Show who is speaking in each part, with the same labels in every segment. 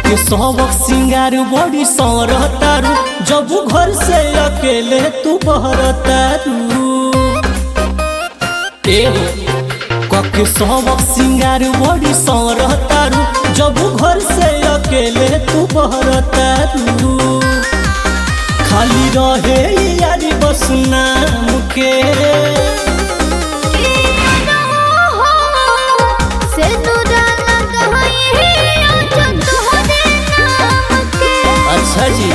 Speaker 1: कके सबक सिंगार बड़ी सरतारू जब घर से अकेले तू बहरतारू ए हो कके सबक सिंगार बड़ी सरतारू जब घर से अकेले तू बहरतारू खाली रहे यारी बस नाम के अच्छा जी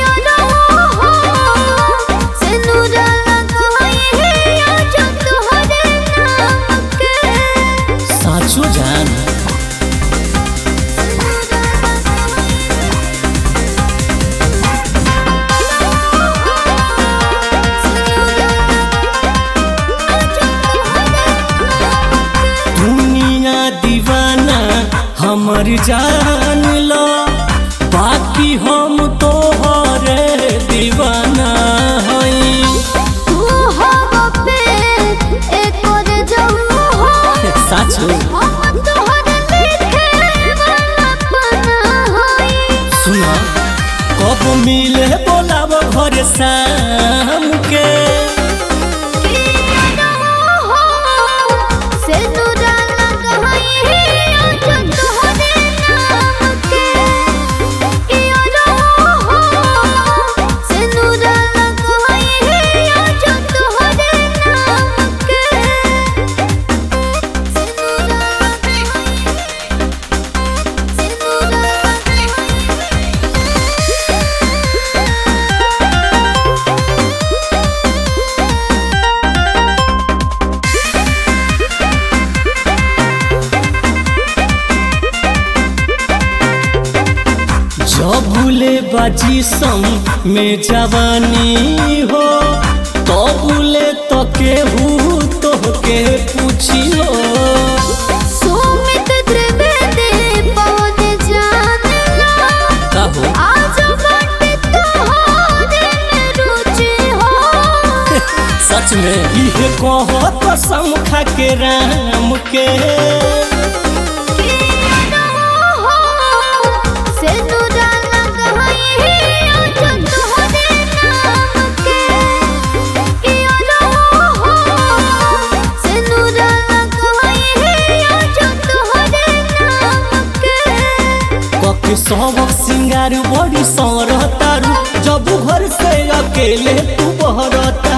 Speaker 1: साचो जान दुनिया दीवाना हमर जान लो बाकी हम तो हरे दीवाना हई साचो सुना कब मिले बोलाब घर शाम के जबुले बाजी संग में जवानी हो तबुले तो केहू तो के पूछियो
Speaker 2: सुमित त्रिवेदी पवन जानला
Speaker 1: कहो
Speaker 2: आज बाटे तोहरे में रुचि हो
Speaker 1: सच में इहे कहो कसम खा के राम के
Speaker 2: से नुराना कहई आज तोहरे नाम के इयो हो से नुराना कहई आज तोहरे नाम के
Speaker 1: कके सबक सिंगार बड़ी सरतारू जब घर से अकेले तू बहरता